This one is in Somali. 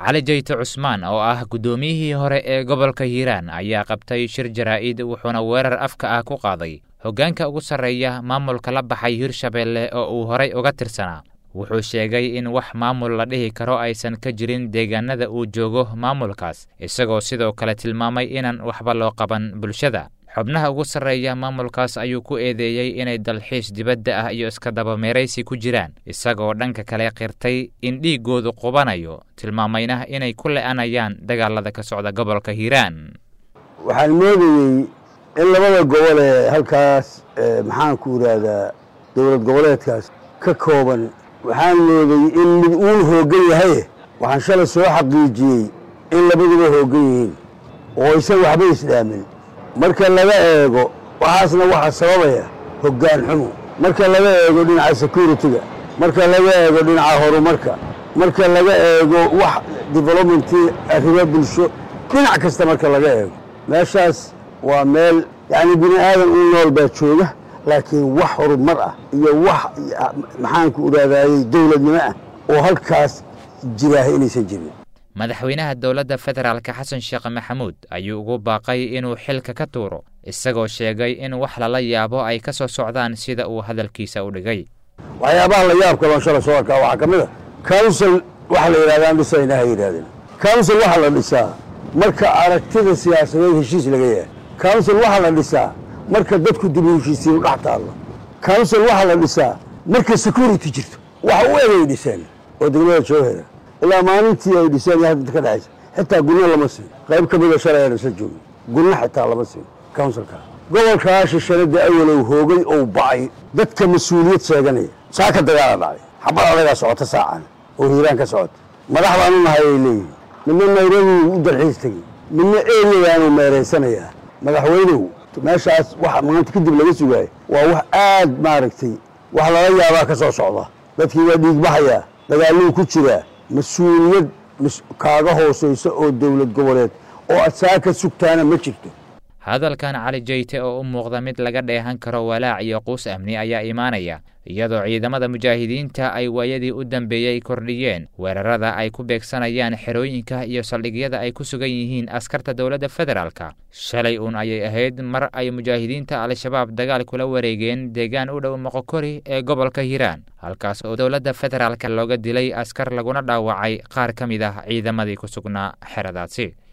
cali jayte cusmaan oo ah guddoomiyihii hore ee gobolka hiiraan ayaa qabtay shir jaraa'id wuxuuna weerar afka ah ku qaaday hoggaanka ugu sarreeya maamulka la baxay hirshabeelle oo uu horay uga tirsanaa wuxuu sheegay in wax maamul la dhihi karo aysan ka jirin deegaanada uu joogo maamulkaas isagoo sidoo kale tilmaamay inaan waxba loo qaban bulshada xubnaha ugu sarreeya maamulkaas ayuu ku eedeeyey inay dalxiis dibadda ah iyo iska dabameeraysi ku jiraan isagoo dhanka kale qirtay in dhiiggoodu qubanayo tilmaamayna inay ku le'anayaan dagaalada ka socda gobolka hiiraan waxaan moodayey in labada gobol ee halkaas maxaanku idhaahdaa dowlad goboleedkaas ka kooban waxaan moodayey in mid uun hooggan yahaye waxaan shalay soo xaqiijiyey in labaduba hooggan yihiin oo isan waxba isdhaamin marka laga eego waxaasna waxaa sababaya hoggaan xumo marka laga eego dhinaca security-ga marka laga eego dhinaca horumarka marka laga eego wax developmentii arrimo bulsho dhinac kasta marka laga eego meeshaas waa meel yacni bini aadan u nool baa jooga laakiin wax horumar ah iyo wax maxaanku idhahdayey dowladnimo ah oo halkaas jiraaha inaysan jirin madaxweynaha dowladda federaalka xasan sheekh maxamuud ayuu ugu baaqay inuu xilka ka tuuro isagoo sheegay in wax lala yaabo ay ka soo socdaan sida uu hadalkiisa u dhigay waxyaabaha la yaabka baan shala soo arkaa waxaa ka mid a council waxa la yidhahdaan dhisayna ha yidhahdeen council waxaa la dhisaa marka aragtida siyaasadeed heshiis laga yahay council waxaa la dhisaa marka dadku dib u heshiisiinu dhex taallo council waxaa la dhisaa marka security jirto wax u egay dhiseen oo degmada joohera ilaa maalintii ay dhiseen iyo hadda ka dhexaysa xitaa gunno lama siin qayb ka mida shalay aan isla joogin gunno xitaa lama siin counsilkaa gobolkaa shishanada awalow hoogay ou ba'ay dadka mas-uuliyad sheeganaya saa ka dagaala dhacay xabad adagaa socota saacan oo hiiraan ka socota madax baanu nahay ay leeyihin midna nairobi u dalxiis tegey midna eriyadaanu meeraysanayaa madaxweynuhu meeshaas waxa maanta kadib laga sugaayo waa wax aad maaragtay wax lala yaabaa ka soo socda dadkii waa dhiigbaxayaa dagaaluu ku jiraa mas-uuliyad kaaga hoosaysa oo dowlad goboleed oo aad saa ka sugtaana ma jirto hadalkan cali jayte oo u muuqda mid laga dheehan karo walaac iyo quus amni ayaa imaanaya iyadoo ciidamada mujaahidiinta ay waayadii u dambeeyey kordhiyeen weerarada ay ku beegsanayaan xerooyinka iyo saldhigyada ay ku sugan yihiin askarta dowladda federaalka shalay uun ayay ahayd mar ay mujaahidiinta al-shabaab dagaal kula wareegeen deegaan u dhow moqokori ee gobolka hiiraan halkaas oo dowladda federaalka looga dilay askar laguna dhaawacay qaar ka mid ah ciidamadii ku sugnaa xeradaasi